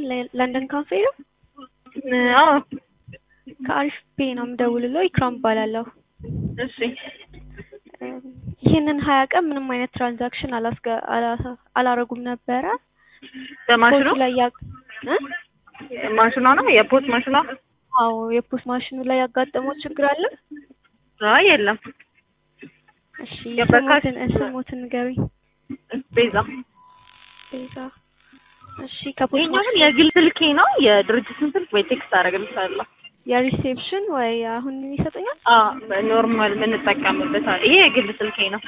ለ- ለንደን ካፌ ነው። አዎ ከአሪፍ ፔ ነው የምደውልለው። ኢክራም እባላለሁ። እሺ እም፣ ይህንን ሀያ ቀን ምንም አይነት ትራንዛክሽን አላስገ አላ- አላረጉም ነበረ። በማሽኑ ፖስት ላይ ያ እ? ማሽኗ ነው የፖስት ማሽኗ አዎ የፖስት ማሽኑ ላይ ያጋጠመው ችግር አለ። አይ የለም እሺ የበካሽ- ስሞትን ስሞትን ንገሩኝ። ቤዛ ቤዛ። እሺ ከፖስት ይሄኛው ግን ማሽኑ የግል ስልኬ ነው የድርጅትን ስልክ ወይ ቴክስት አደረግልሻለሁ የሪሴፕሽን ወይ አሁን ይሰጠኛል። አዎ ኖርማል የምንጠቀምበት አለ። ይሄ የግል ስልኬ ነው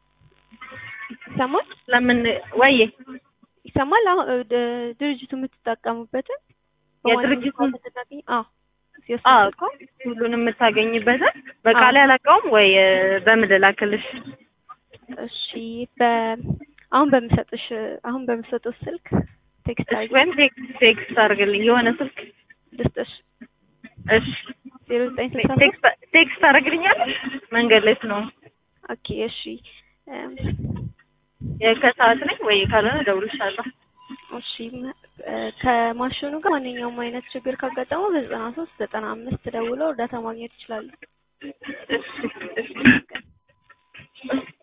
ይሰማል ለምን ወይዬ ይሰማል። አሁን እ፣ ድ- ድርጅቱ የምትጠቀሙበትን የድርጅቱን በማንኛውም አዎ አዎ ሲወስድ ሁሉንም የምታገኝበትን በቃል ያላቀውም ወይ በምን ልላክልሽ እሺ በ አሁን በምሰጥሽ አሁን በምሰጥሽ ስልክ ቴክስት እሺ፣ አድርጊ ወይም ቴክስት ቴክስት አድርግልኝ የሆነ ስልክ ልስጥሽ እሺ ዜሮ ዘጠኝ ስልሳ ሶስት ቴክስት ቴክስት ታደርግልኛለሽ መንገድ ላይ ስለሆነ ኦኬ እሺ እም፣ ከሰዓት ነኝ ወይ ካልሆነ እደውልልሻለሁ እሺ መ- እ፣ ከማሽኑ ጋር ማንኛውም አይነት ችግር ካጋጠመው በዘጠና ሶስት ዘጠና አምስት ደውለው እርዳታ ማግኘት ይችላሉ። እሺ እሺ